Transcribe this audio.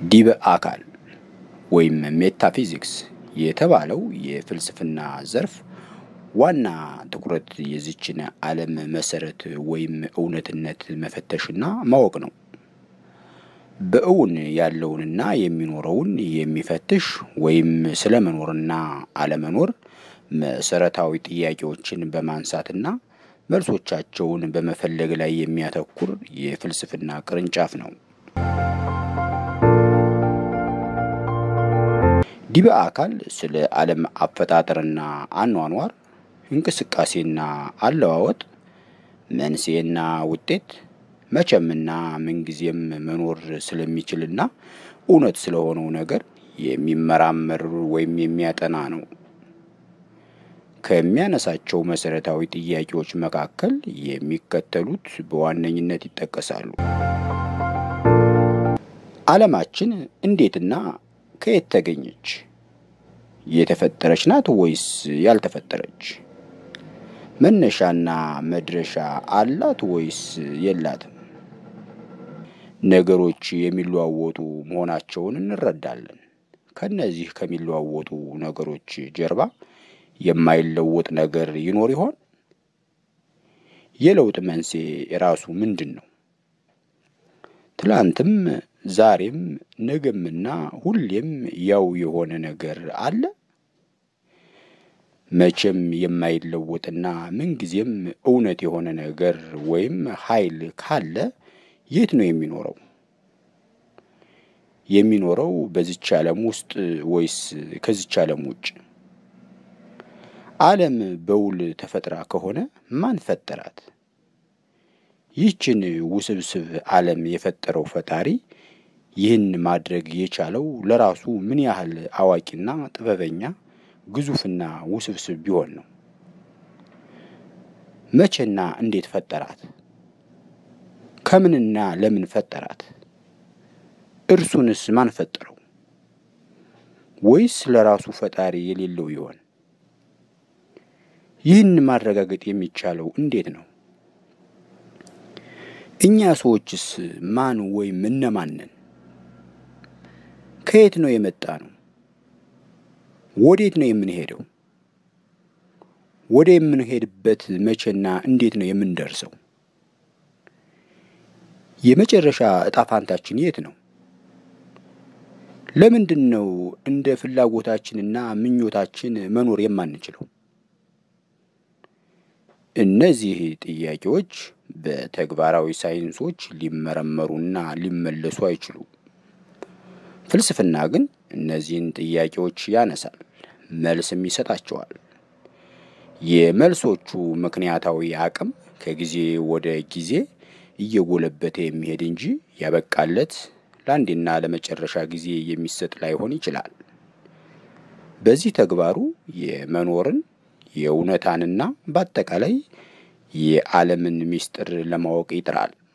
ዲበ አካል ወይም ሜታፊዚክስ የተባለው የፍልስፍና ዘርፍ ዋና ትኩረት የዚችን ዓለም መሰረት ወይም እውነትነት መፈተሽና ማወቅ ነው። በእውን ያለውንና የሚኖረውን የሚፈትሽ ወይም ስለ መኖርና አለመኖር መሰረታዊ ጥያቄዎችን በማንሳትና መልሶቻቸውን በመፈለግ ላይ የሚያተኩር የፍልስፍና ቅርንጫፍ ነው። ዲበ አካል ስለ ዓለም አፈጣጠርና አኗኗር፣ እንቅስቃሴና አለዋወጥ፣ መንስኤና ውጤት፣ መቼምና ምንጊዜም መኖር ስለሚችልና እውነት ስለሆነው ነገር የሚመራመር ወይም የሚያጠና ነው። ከሚያነሳቸው መሰረታዊ ጥያቄዎች መካከል የሚከተሉት በዋነኝነት ይጠቀሳሉ። ዓለማችን እንዴትና ከየት ተገኘች? የተፈጠረች ናት ወይስ ያልተፈጠረች? መነሻና መድረሻ አላት ወይስ የላትም? ነገሮች የሚለዋወጡ መሆናቸውን እንረዳለን። ከነዚህ ከሚለዋወጡ ነገሮች ጀርባ የማይለወጥ ነገር ይኖር ይሆን? የለውጥ መንስኤ ራሱ ምንድን ነው? ትላንትም ዛሬም ነገምና ሁሌም ያው የሆነ ነገር አለ? መቼም የማይለወጥና ምንጊዜም እውነት የሆነ ነገር ወይም ኃይል ካለ የት ነው የሚኖረው? የሚኖረው በዚች ዓለም ውስጥ ወይስ ከዚች ዓለም ውጭ? ዓለም በውል ተፈጥራ ከሆነ ማን ፈጠራት? ይህችን ውስብስብ ዓለም የፈጠረው ፈጣሪ ይህን ማድረግ የቻለው ለራሱ ምን ያህል አዋቂና ጥበበኛ ግዙፍና ውስብስብ ቢሆን ነው? መቼና እንዴት ፈጠራት? ከምንና ለምን ፈጠራት? እርሱንስ ማን ፈጠረው? ወይስ ለራሱ ፈጣሪ የሌለው ይሆን? ይህን ማረጋገጥ የሚቻለው እንዴት ነው? እኛ ሰዎችስ ማን ወይም እነማን ነን? ከየት ነው የመጣ ነው? ወዴት ነው የምንሄደው? ወደ የምንሄድበት መቼና እንዴት ነው የምንደርሰው? የመጨረሻ እጣ ፋንታችን የት ነው? ለምንድን ነው እንደ ፍላጎታችንና ምኞታችን መኖር የማንችለው? እነዚህ ጥያቄዎች በተግባራዊ ሳይንሶች ሊመረመሩና ሊመለሱ አይችሉም። ፍልስፍና ግን እነዚህን ጥያቄዎች ያነሳል፣ መልስም ይሰጣቸዋል። የመልሶቹ ምክንያታዊ አቅም ከጊዜ ወደ ጊዜ እየጎለበተ የሚሄድ እንጂ ያበቃለት ለአንዴና ለመጨረሻ ጊዜ የሚሰጥ ላይሆን ይችላል። በዚህ ተግባሩ የመኖርን የእውነታንና በአጠቃላይ የዓለምን ምስጢር ለማወቅ ይጥራል።